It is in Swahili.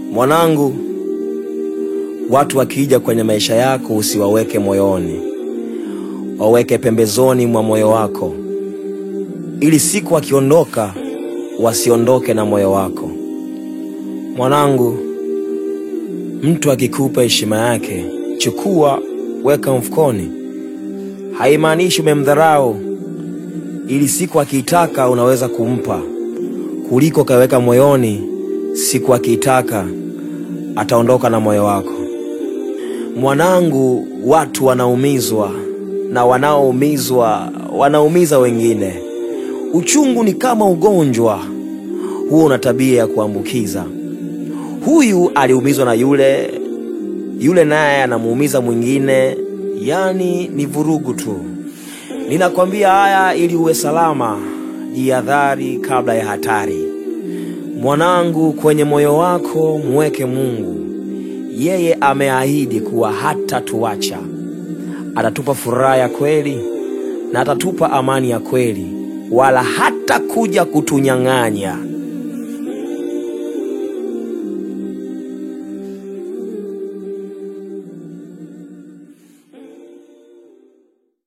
Mwanangu, watu wakija kwenye maisha yako usiwaweke moyoni, waweke pembezoni mwa moyo wako, ili siku wakiondoka wasiondoke na moyo wako. Mwanangu, mtu akikupa heshima yake, chukua, weka mfukoni. Haimaanishi umemdharau, ili siku akiitaka unaweza kumpa, kuliko kaweka moyoni, siku akiitaka ataondoka na moyo wako. Mwanangu, watu wanaumizwa na wanaoumizwa wanaumiza wengine. Uchungu ni kama ugonjwa, huo una tabia ya kuambukiza. Huyu aliumizwa na yule, yule naye anamuumiza mwingine, yaani ni vurugu tu. Ninakwambia haya ili uwe salama. Jihadhari kabla ya hatari. Mwanangu, kwenye moyo wako mweke Mungu. Yeye ameahidi kuwa hatatuacha, atatupa furaha ya kweli na atatupa amani ya kweli, wala hata kuja kutunyang'anya.